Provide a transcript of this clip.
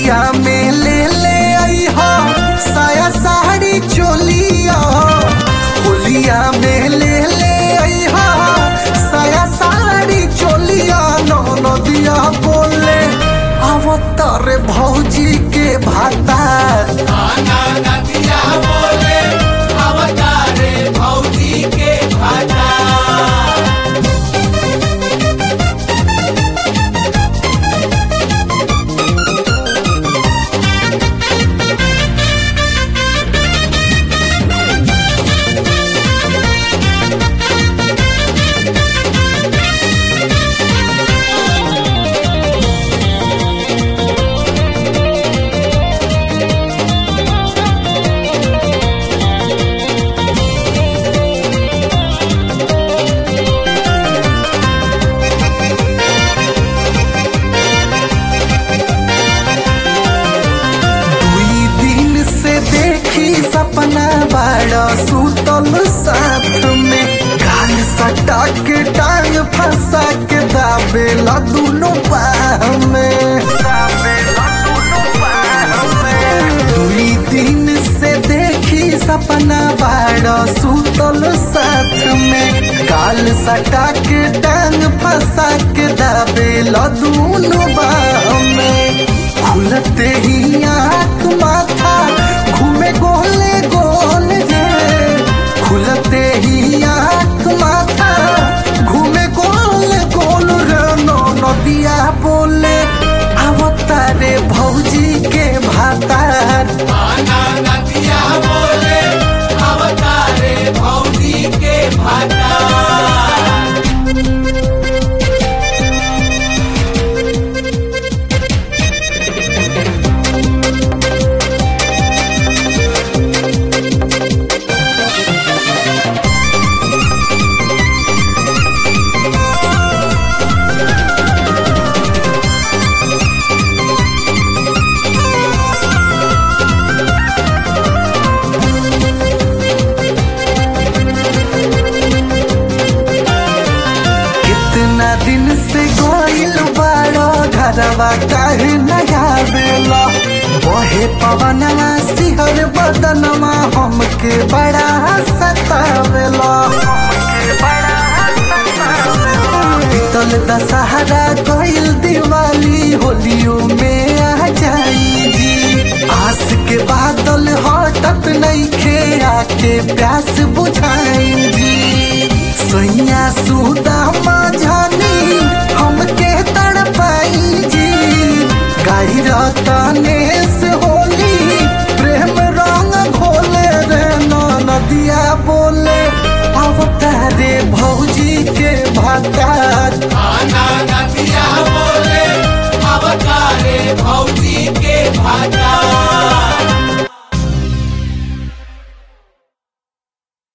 होलिया में ले ले आई हो साया साड़ी चोलिया होलिया में ले ले आई हो साया साड़ी चोलिया नो नदिया बोले अवतार भौजी के भाता आना नदिया बोले अवतारे भौजी के भाता दुई दिन से देखी सपना बड़ा सुतल साथ में गाल सटा के टांग फंसा के दाबेला दोनों बाह में दाबेला दोनों बाह में दुई दिन से देखी सपना बड़ा सुतल साथ में गाल सटा के टांग फंसा के दाबेला दोनों बाह में खुलते ही आँख माथा घूमे गोले गोल रे खुलते ही आँख माथा घूमे गोल गोल रे नो नदिया बोले अवतारे भौजी के भातार आना नदिया बोले अवतारे भौजी के भाता कितना दिन से गोइल बाड़ो घरवा काहे नया बेला बहे पवनवा सिहर बदनवा हमके बड़ा सतावेला बीतल दशहरा गइल दिवाली होलियो में आ जाई जी आस के बादल हटत नइखे आके प्यास बुझाई जी सैया सुदामा